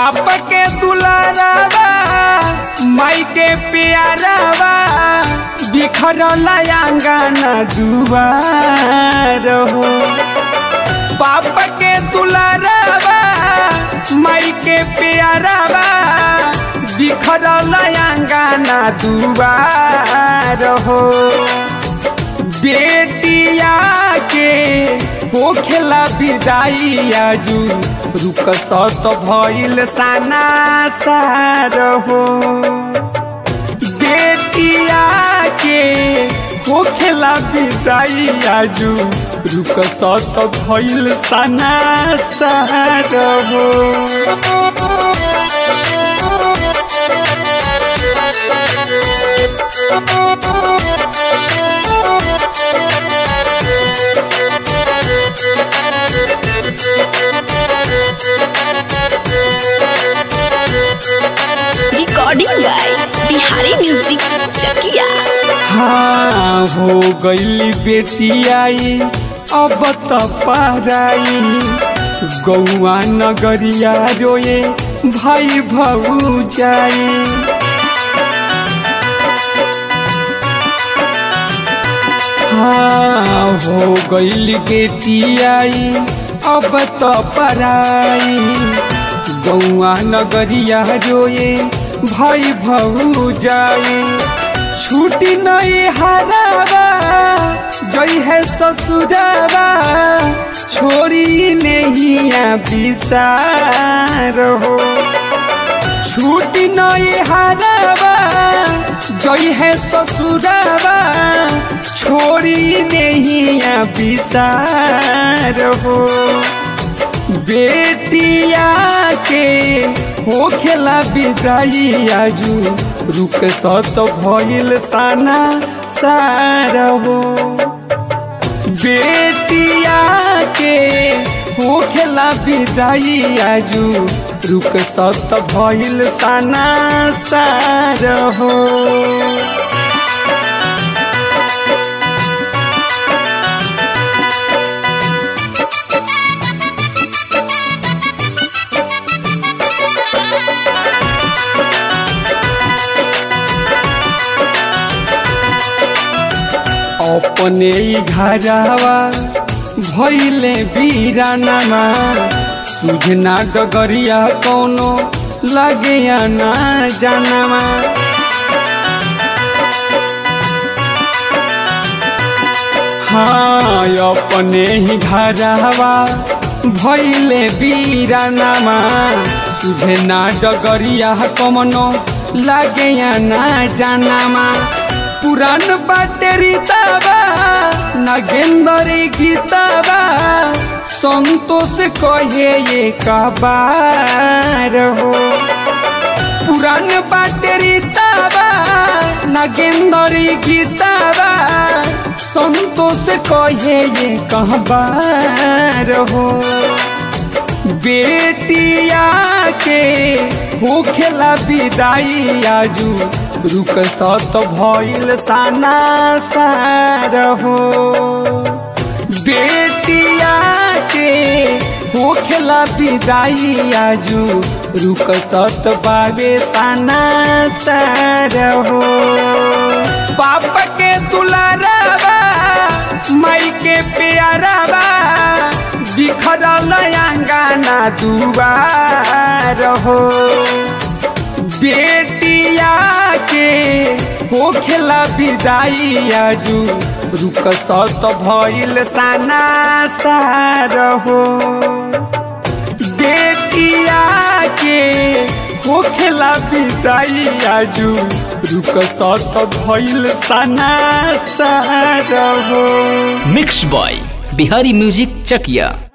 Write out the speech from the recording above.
पापा के दुलारावा माई के प्यारावा बिखरल आंगन दुआर हो पापा के दुलारावा माई के प्यारावा बिखरल आंगन दुआर हो बेटिया के होखेला विदाई आजू रुक सत भइल साना सार हो बेटिया के होखेला विदाई आजू रुक सत भइल साना सार हो recording by Bihari music Chakia हाँ हो गई बेटी आई अब त पराई गौआ नगरिया रोए भाई भऊ जाई हाँ हो गई बेटी आई अब त पराई गौआ नगरिया रोए भाई भऊ जाई छुट्टी नहीं हरावा जई है ससुरावा छोरी नहीं विसार हो छुट्टी नहीं हरावा जई है ससुरावा छोरी नहीं विसार हो बेटिया के होखेला विदाई आजू रुक सत भइल साना सार हो बेटिया के होखेला विदाई आजू रुक सत भइल साना सार हो अपने ही घरवा भैले बीरानामा सुझना डगरिया कौनो लगे ना जानामा हाँ अपने ही घरवा भैले बीरानामा सुझना डगरिया कमनो लगे ना जानामा पुरान बाटेरी ताबा नागेंदरी गीताबा संतोष कहे ये कबार हो पुरान बाटेरी ताबा नागेंदरी गीताबा संतोष कहे ये कहबार हो बेटिया के होखेला विदाई आजू रुक सत भइल साना सार हो बेटिया के होखेला विदाई आजू रुक सत बाबे साना सार हो पापा के दुलारावा माई के प्यारावा बिखरल आंगना दुआर हो बेटिया के होखेला विदाई आजू रुक सत भइल साना सार हो बेटिया के होखेला विदाई आजू रुक सत भइल साना सार हो mix by Bihari music Chakiya